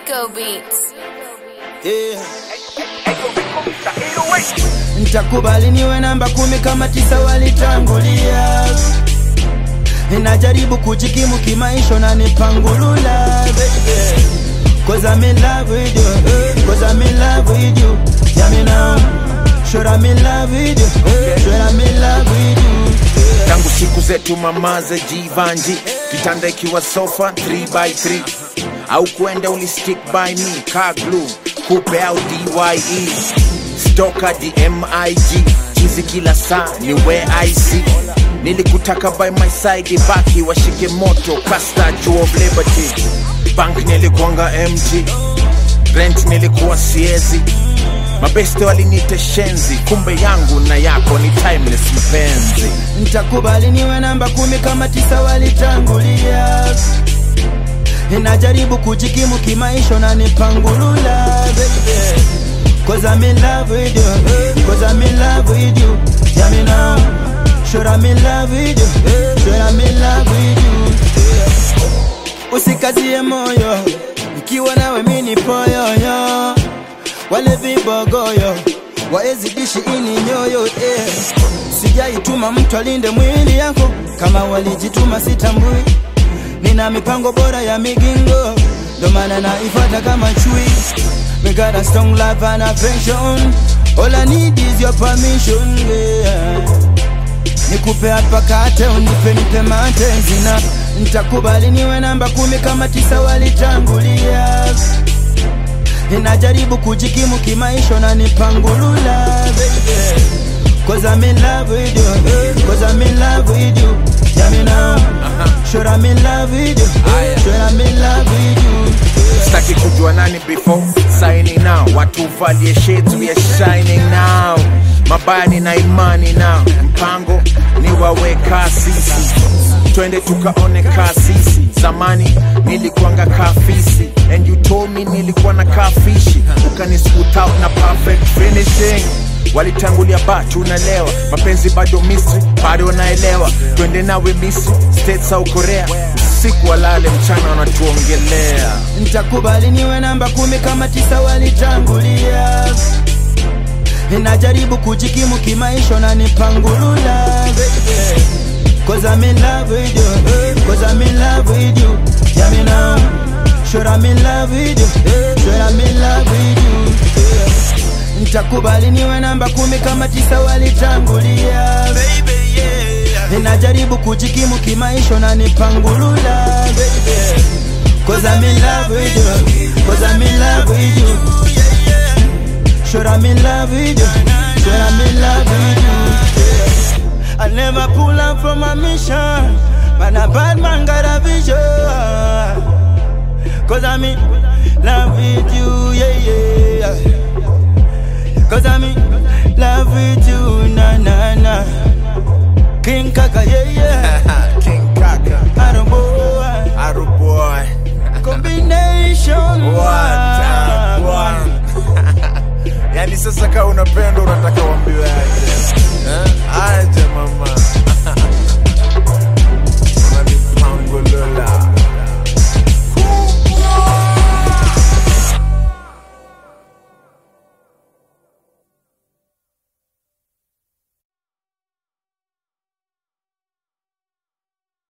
Rico Beats. yeah. Nitakubali niwe namba kumi kama tisa walitangulia. Ninajaribu kujikimu kimaisha na nipangulula baby. Cause I'm in love with you, eh, cause I'm in love with you. Yeah, me now. Sure I'm in love with you, eh, sure I'm in love with you. tangu siku zetu mamaze jivanji kitanda ikiwa sofa 3x3 au kwenda ulistick by me car glue kupe au dye stoka dmig chizi kila saa ni where i see nilikutaka by my side baki washike moto kasta juu of liberty bank nilikuanga mt rent nilikuwa siezi mabeste walinite shenzi kumbe yangu na yako ni timeless mpenzi Nitakubali niwe namba kumi kama tisa walitangulia. Ninajaribu kujikimu kimaisha na nipangulula baby. Cause I'm in love with you, eh, cause I'm in love with you. Yeah, me now. Sure I'm in love with you, eh, sure I'm in love with you. Usikazie moyo, ikiwa nawe mini poyoyo. Wale vibogoyo waezidishi ini nyoyo eh. Sijaituma mtu alinde mwili yako kama walijituma sitambui. Nina mipango bora ya migingo, ndo maana naifuata kama chui. We got a strong love and affection. All I need is your permission, yeah. Nikupe hapa kate, unipe nipe matezi na nitakubali niwe namba kumi kama tisa walitangulia. Ninajaribu kujikimu kimaisha na nipangulula baby. Cause I'm in love with you, eh, cause I'm in love with you. Yeah, me now. Sure I'm in love with you, eh, sure I'm in love with you. staki kujua nani before signing now watu valie shades we are shining now mabaya nina imani now mpango ni waweka sisi twende tukaone kasisi zamani nilikuanga kafisi and you told me nilikuwa na kafishi ukani scoot out na perfect finishing walitangulia ba tunalewa mapenzi bado misri bado naelewa twende nawe misri states au korea usiku walale mchana wanatuongelea Nitakubali niwe namba kumi kama tisa walitangulia. Ninajaribu kujikimu kimaisha na nipangulula baby. Cause I'm in love with you, eh, cause I'm in love with you. Yeah, me now. Sure I'm in love with you, eh, sure I'm in love with you. Yeah. Nitakubali niwe namba kumi kama tisa walitangulia. Baby, yeah. Ninajaribu kujikimu kimaisha na nipangulula baby. Cause I'm in love with you, cause I'm in love with you. Sure I'm in love with you, sure I'm in love with you. I never pull up from a mission, man a bad man got a vision. Cause I'm in love with you, yeah, yeah. Cause I'm in love with you, na na na. King Kaka, yeah, yeah.